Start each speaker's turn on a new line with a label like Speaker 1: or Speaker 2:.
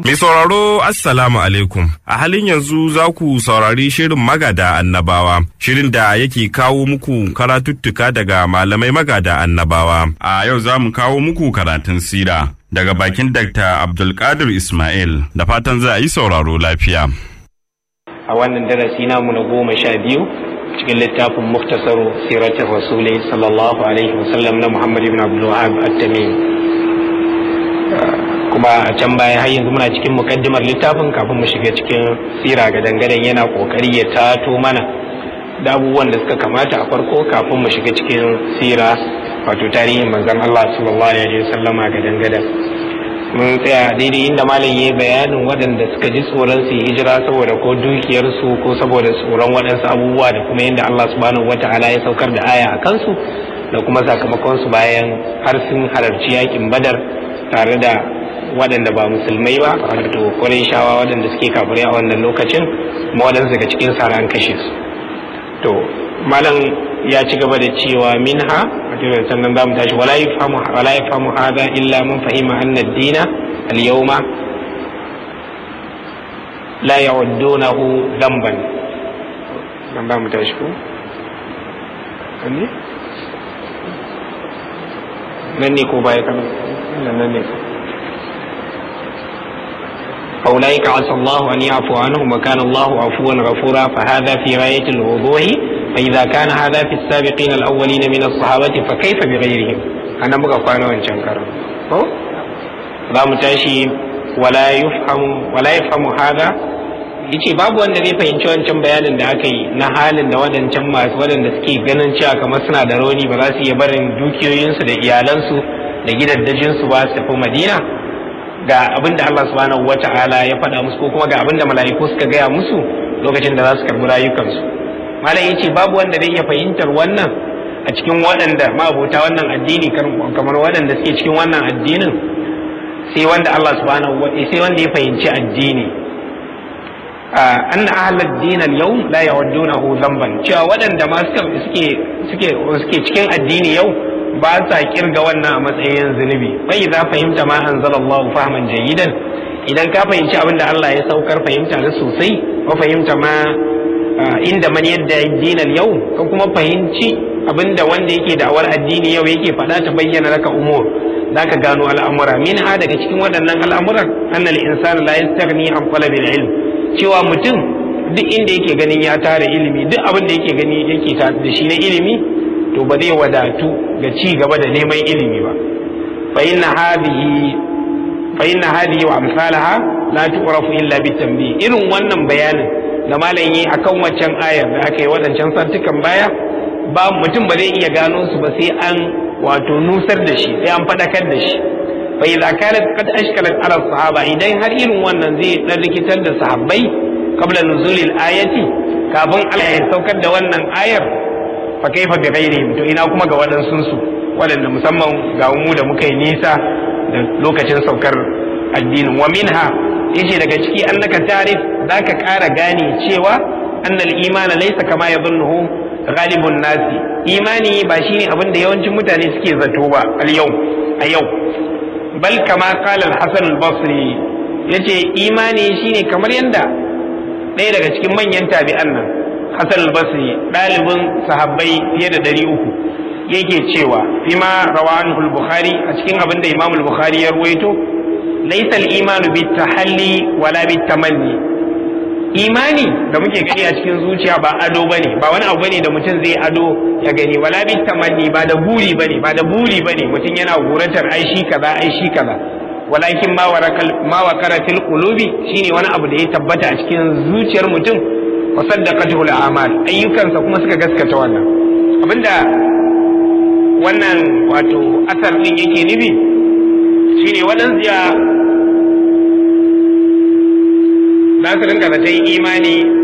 Speaker 1: Mai sauraro Assalamu alaikum. A halin yanzu za ku saurari shirin magada annabawa, shirin da yake kawo muku karatuttuka daga malamai magada annabawa. A yau za mu kawo muku karatun sira daga bakin Dr. Abdulkadir Ismail da fatan za a yi sauraro lafiya.
Speaker 2: A wannan darasi namu na goma sha biyu cikin littafin muktasaru siratin rasuli sallallahu alaihi wasallam na Muhammad ibn Abdul Wahab at-Tamimi. kuma a can baya har yanzu muna cikin mukaddimar littafin kafin mu shiga cikin sira ga dangaren yana kokari ya tato mana da abubuwan da suka kamata a farko kafin mu shiga cikin sira wato tarihin manzon Allah sallallahu alaihi wasallama ga dangaren mun tsaya daidai inda malam yayi bayanin waɗanda suka ji tsoron su hijira saboda ko dukiyarsu ko saboda tsoron waɗansu abubuwa da kuma yadda Allah subhanahu wataala ya saukar da aya a kansu da kuma sakamakon su bayan har sun halarci yakin badar tare da waɗanda ba musulmai ba wato shawa waɗanda suke kafirai a wannan lokacin kuma waɗansu daga cikin sara an kashe su to malam ya ci gaba da cewa minha wato sannan za mu tashi wala yafhamu wala yafhamu hadha illa man fahima anna ad-dina al-yawma la ya'uddunahu dhanban nan za mu tashi ko ne nan ne ko baya kana nan ne ko فأولئك عسى الله أن يعفو عنهم وكان الله عفوا غفورا فهذا في غاية الوضوح فإذا كان هذا في السابقين الأولين من الصحابة فكيف بغيرهم أنا بقى فانا وانشنكر لا متاشي ولا يفهم ولا يفهم هذا yace babu wanda zai fahimci wancan bayanin da aka yi na halin da wadancan masu waɗanda suke ganin cewa kamar suna da rauni ba za su iya barin dukiyoyinsu da iyalansu da gidaddajinsu ba su tafi madina ga abin da Allah subhanahu wa ta'ala ya faɗa musu ko kuma ga abin da mala'iku suka gaya musu lokacin da za su karɓi rayukansu malam yace babu wanda zai iya fahimtar wannan a cikin waɗanda ma'abota wannan addini kamar waɗanda suke cikin wannan addinin sai wanda Allah subhanahu wa sai wanda ya fahimci addini anna ahlad din al-yawm la yawaddunahu dhanban cewa waɗanda ma suke suke suke cikin addini yau ba sa kirga wannan a matsayin zunubi bai za fahimta ma anzalallahu fahman jayidan idan ka fahimci abin da Allah ya saukar fahimta na sosai ko fahimta ma inda man yadda dinal yau ka kuma fahimci abin da wanda yake da'awar addini yau yake faɗa ta bayyana laka umur zaka gano al'amura min ha daga cikin waɗannan al'amuran annal insana la yastaghni an talabil ilm cewa mutum duk inda yake ganin ya tara ilimi duk abin da yake gani yake da shi na ilimi to ba zai wadatu ga ci gaba da neman ilimi ba fa inna hadhihi fa inna hadhihi wa amsalaha la tu'rafu illa bitanbih irin wannan bayanin da malam yi akan waccan ayar da aka yi wadancan santukan baya ba mutum ba zai iya gano su ba sai an wato nusar da shi sai an fadakar da shi fa idza kanat qad ashkalat ala sahaba idan har irin wannan zai dan rikitar da sahabbai qabla nuzulil ayati kafin Allah ya saukar da wannan ayar fa kaifa bi ghairihim to ina kuma ga waɗansu su waɗanda musamman ga mu da muka yi nisa da lokacin saukar addinin wa minha yace daga ciki annaka tarif zaka ƙara gane cewa annal imana laysa kama yadhunnuhu ghalibun nasi imani ba shine abin da yawancin mutane suke zato ba al yau a yau bal kama qala al-hasan al-basri yace imani shine kamar yanda ɗaya daga cikin manyan tabi'an nan Hassan al-Basri ɗalibin sahabbai fiye da ɗari uku yake cewa fima rawan al-Bukhari a cikin abin da Imam al-Bukhari ya ruwaito laysa al-imanu bit tahalli wala bit tamanni imani da muke gani a cikin zuciya ba ado bane ba wani abu bane da mutum zai ado ya gani wala bit tamanni ba da buri bane ba da buri bane mutum yana guratar ai shi kaza ai shi kaza walakin ma warakal ma wakara fil qulubi shine wani abu da ya tabbata a cikin zuciyar mutum wa saddaqatuhu al-amal ayyukansa kuma suka gaskata wannan abinda wannan wato asar din yake nufi shine waɗansu ya za su rinka zaton imani